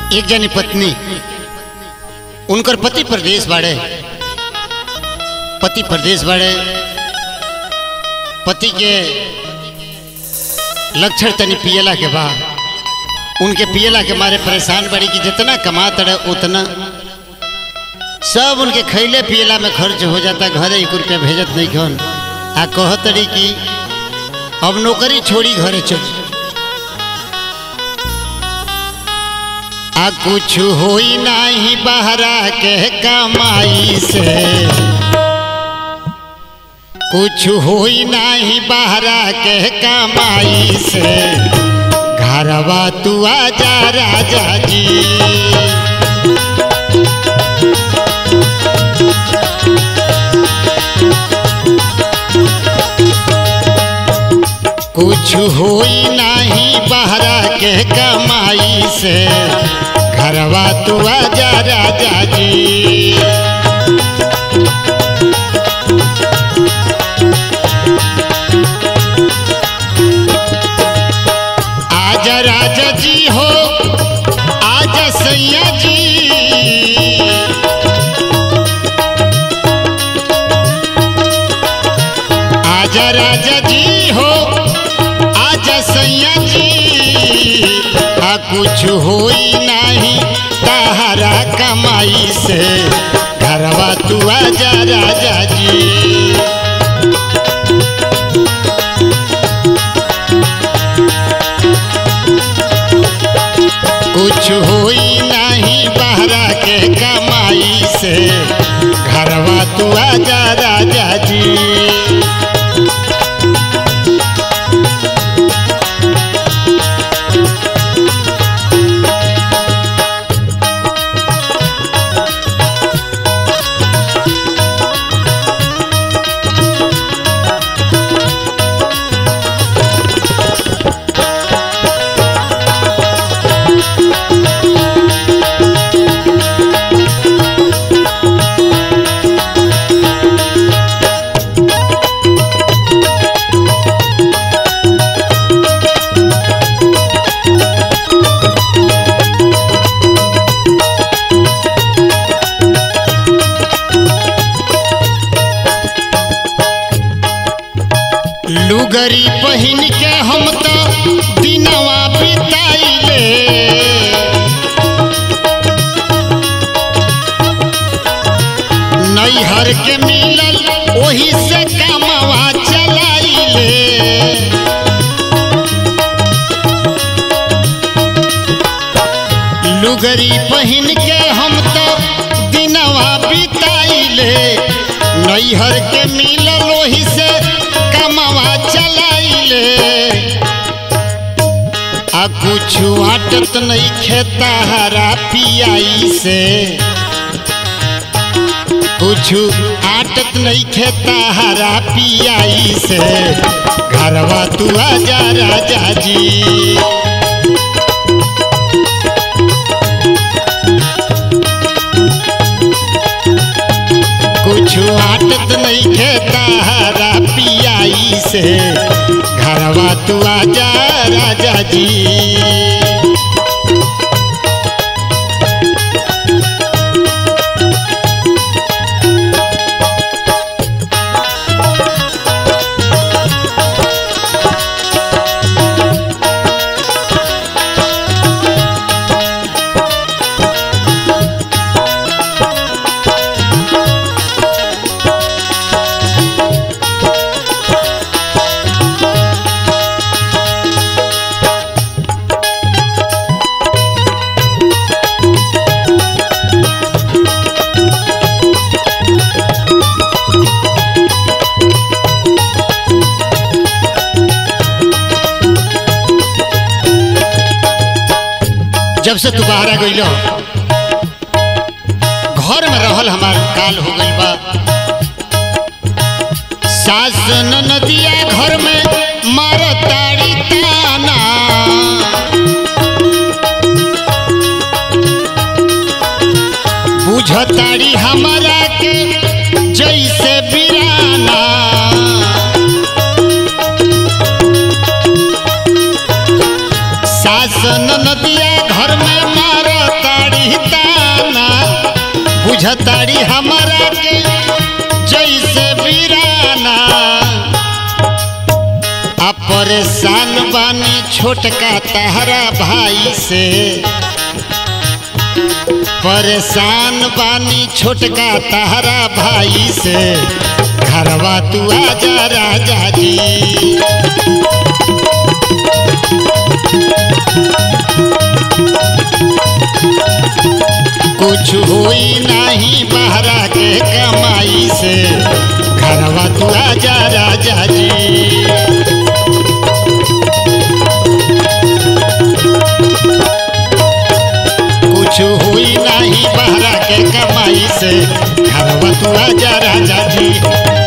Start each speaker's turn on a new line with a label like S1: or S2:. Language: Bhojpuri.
S1: एक जनी पत्नी उनकर पति प्रदेश बाड़े पति प्रदेश बाड़े पति के लक्षण तनी पियला के बाद उनके पियला के मारे परेशान बड़ी कि जितना कमा तड़े उतना सब उनके खैले पियला में खर्च हो जाता घरे एक रुपया भेजत नहीं खन आ कह तड़ी कि अब नौकरी छोड़ी घरे चल आ कुछ होई नाही बहरा के कमाई से कुछ होई नाही बहरा के कमाई से घरवा तू आजा राजा जी कुछ होई नाही बहरा के कमाई से घरवा तू आजा राजा जी आजा राजा जी हो आजा सैया जी आजा राजा जी हो आजा सैया जी आ कुछ होई नहीं तहरा कमाई से घरवा तू आजा राजा जी कुछ होई नहीं बहरा के कमाई से घरवा तू आजा राजा जी लुगरी पहिन के हम तो दिनवा बिताइले नैहर के मिलल ओही से कामवा चलाइले लुगरी पहिन के हम तो दिनवा बिताइले नैहर के मिलल ओही से कमवा चलाइले आ कुछ आटत नहीं खेता हरा पियाई से कुछ आटत नहीं खेता हरा पियाई से घरवा तू आजा राजा जी कुछ आटत नहीं खेता हरा पियाई से घरवा तू आजा राजा जी जब से तू बाहर आ गइल घर में रहल हमार काल हो गइल बा सास नदिया घर में मार ताड़ी ताना बुझताड़ी हमारा के जैसे बिराना सास नदिया घर में मार बुझताड़ी हमारा के जैसे वीराना आ परेशान बानी छोटका तहरा भाई से परेशान बानी छोटका तहरा भाई से घरवा तू आजा राजा जी कुछ हुई नहीं बहरा के कमाई से घरवा तू आजा राजा जी कुछ हुई नहीं बहरा के कमाई से घरवा तू आजा राजा जी